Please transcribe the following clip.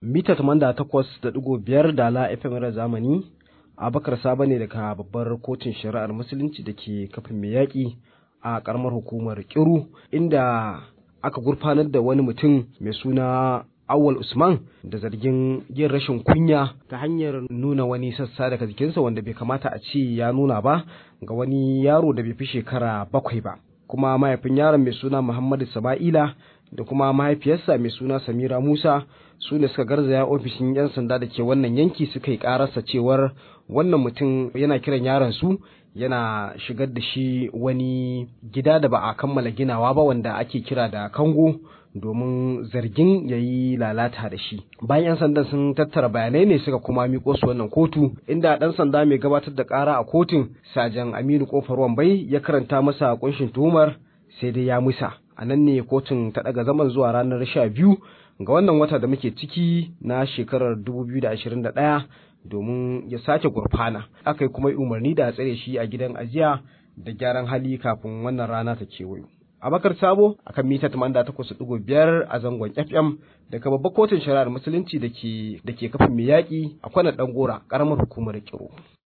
mita takwas da ɗigo biyar da la FM zamani Abakar Saba ne daga babbar kotun shari'ar musulunci da ke kafin mai yaƙi a ƙaramar hukumar Kiru inda aka gurfanar da wani mutum mai suna Awal Usman da zargin yin rashin kunya ta hanyar nuna wani sassa daga jikinsa wanda bai kamata a ce ya nuna ba ga wani yaro da bai fi shekara bakwai ba. Kuma mahaifin yaron mai suna Muhammadu Sama'ila da kuma mahaifiyarsa mai suna Samira Musa su ne suka garzaya ofishin 'yan sanda da ke wannan yanki suka yi kararsa cewar wannan mutum yana kiran yaron su yana shigar da shi wani gida da ba a kammala ginawa ba wanda ake kira da kango domin zargin ya yi lalata da shi bayan 'yan sandan sun tattara bayanai ne suka kuma miko su wannan kotu inda ɗan sanda mai gabatar da ƙara a kotun sajan aminu kofar wambai ya karanta masa kunshin tuhumar sai dai ya musa a nan ne kotun ta ɗaga zaman zuwa ranar sha biyu ga wannan wata da muke ciki na shekarar 2021 domin ya sake gurfana aka yi kuma umarni da a tsare shi a gidan ajiya da gyaran hali kafin wannan rana ta kewayo abakar sabo akan mita 88.5 a zangon fm daga babbar kotun shari'ar musulunci da ke kafin mai yaƙi a kwanan ɗan gora ƙaramar hukumar kiro